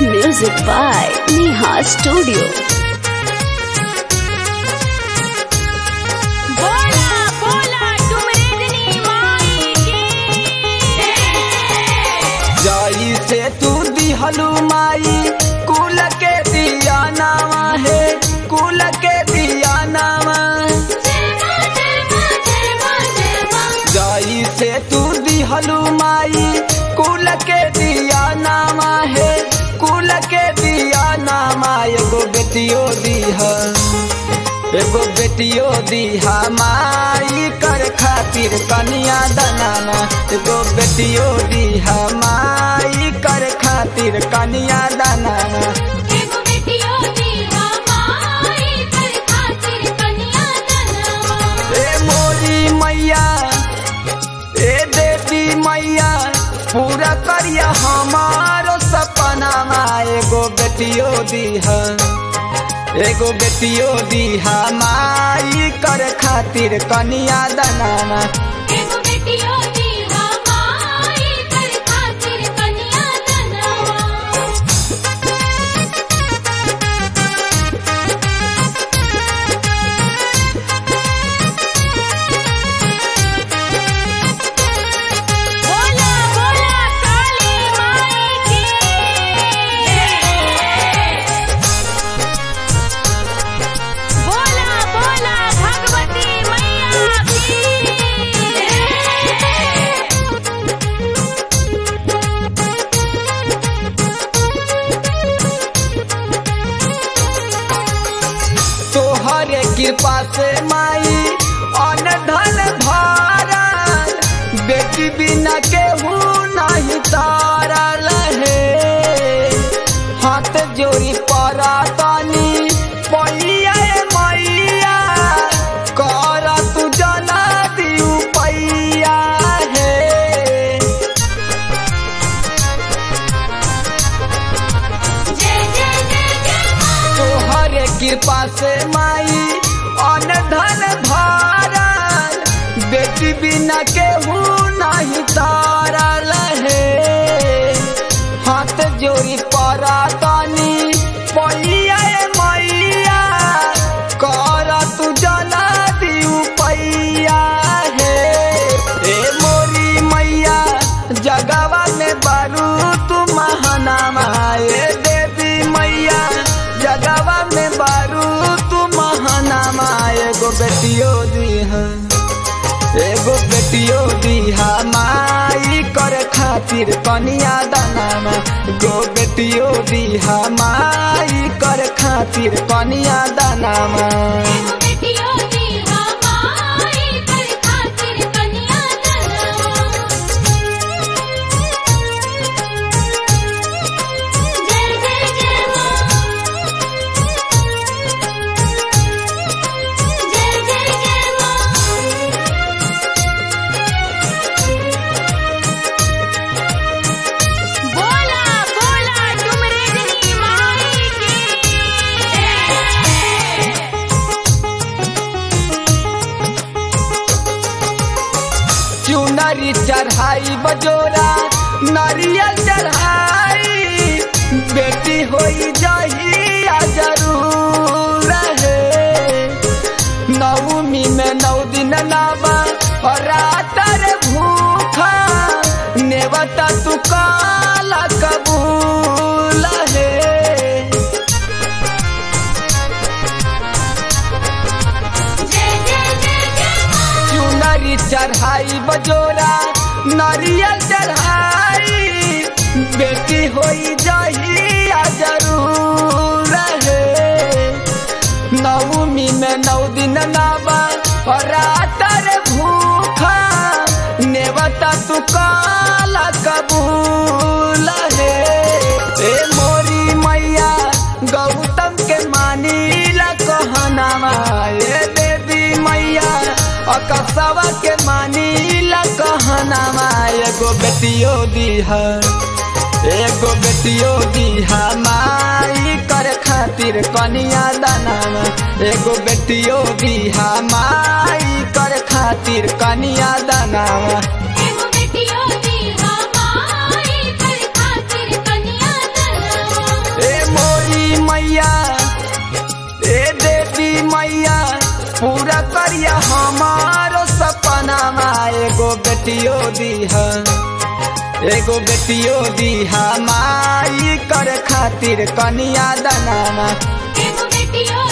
Music by Neha Studio. बोला बोला डुमरेजनी माई की जाई से तू दिहलू माई कुल के दिया नामा है कुल के दिया नामा जाई से तू दिहलू माई कुल के दिया नामा है कुल के दिया नामा एगो बेटियो दीहा एगो बेटियो दीहा माई कर खातिर कनिया दनाना एगो बेटियो दीहा माई कर खातिर कनिया दनाना एगो बेटियो दीहा माई कर खातिर कन्या दनवा ए मोरी मैया ए देवी मैया पूरा करिया हमारो सपना मा एगो बेटियो दीहा एगो बेटियो दीहा माई कर खातिर कनिया दनाना एगो बेटियो दीहा माई कर खातिर कन्या दनवा बोला बोला काली माई की बोला बोला भगवती मैया की तोहरे कृपा से माई अन धन भारा बेटी बिना केहू नहीं तारा लहे हाथ जोड़ी परा तानी पैया ए मैया कर तू जना दियू पैया है जय जय जय जय तोहरे कृपा से माई अन धन भारल बेटी बिना केहू नहीं तारा लहे हाथ जोड़ी परा तानी पैया ए मैया कर तू जना दियू पैया है ए मोरी मैया जगवा में बारू तू महानामा ए देवी मैया जगवा में बारू तू महानामा एगो बेटियो दीहा एगो बेटियो दीहा माई कर खातिर कनिया दानामा गो बेटियो दीहा माई कर खातिर कनिया दानामा एगो बेटियो दीहा माई कर खातिर कन्या दनवा जय जय जय मां जय जय जय मां बोला बोला डुमरेजनी माई की चुनरी चढ़ाई बजोरा नारियल चढ़ाई बेटी होई जहिया जरूर रहे नवमी में नौ दिन लावा और रातर भूखा नेवता तू काला कबूल है जय जय जय जय मां चुनरी चढ़ाई बजोरा नारियल चढ़ाई बेटी होई जहिया जरूर रहे नवमी में नौ दिन लावा और रातर भूखा नेवता तू काला कबूल है ए मोरी मैया गौतम के मानीला कहनामा ए देवी मैया अकसवा के मानीला कहनामा एगो बेटियो दीहा एगो बेटियो दीहा माई कर खातिर कनिया दानामा एगो बेटियो दीहा माई कर खातिर कनिया दानामा एगो बेटियो दीहा माई कर खातिर कन्या दनवा पूरा करिया हमारो सपनामा एगो बेटियो दीहा एगो बेटियो दीहा माई कर खातिर कनिया दनामा एगो बेटियो